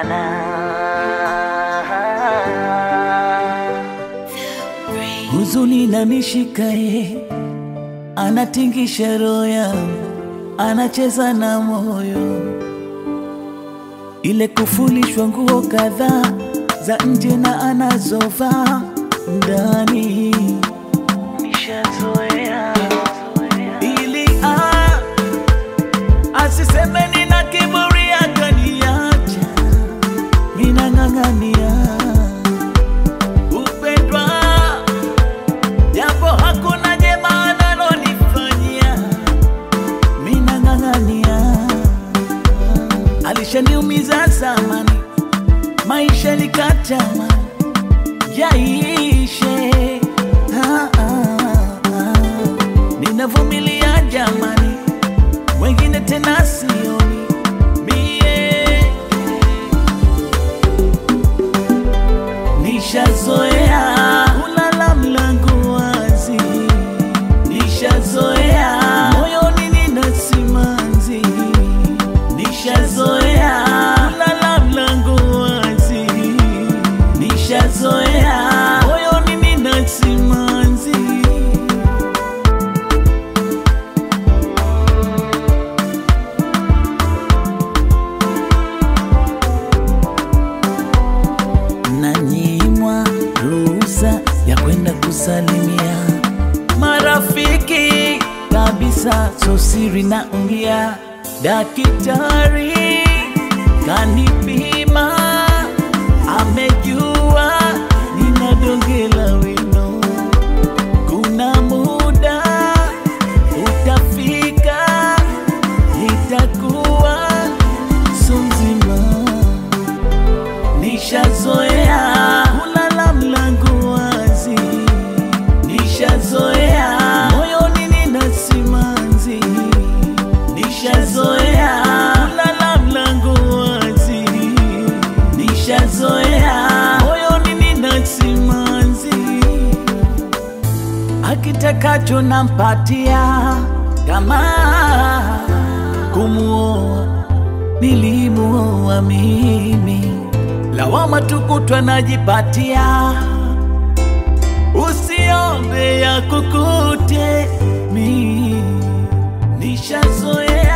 huzuni na nishikaye, anatingisha roho yangu, anacheza na moyo, ile kufulishwa nguo kadhaa za nje na anazovaa ndani, nishazoea ili ah, asiseme nina kiburi akaniacha, minang'ang'ania upendwa japo hakuna jema analonifanyia, minang'ang'ania. Alishaniumiza zamani, maisha nikatama yaishe. Ah, ah, ah. Ninavumilia jamani, wengine tena sioni mie Nishazoea kulala mlango wazi, nishazoea moyoni nina simanzi, nishazoea kulala mlango wazi, nishazoea moyoni nina simanzi. nanyimwa ruhusa ya kwenda kusalimia marafiki kabisa, so siri naongea. Daktari kanipima, amejua nina donge la wino. Kuna muda utafika, nitakuwa so mzima Nishazoea kulala mlango wazi, nishazoea moyoni nina simanzi, nishazoea kulala mlango wazi, nishazoea moyoni nina simanzi, akitakacho nampatia kama kumuoa nilimuoa mimi, lawama tukutwa najipatia, usiombe ya kukute mi nishazoea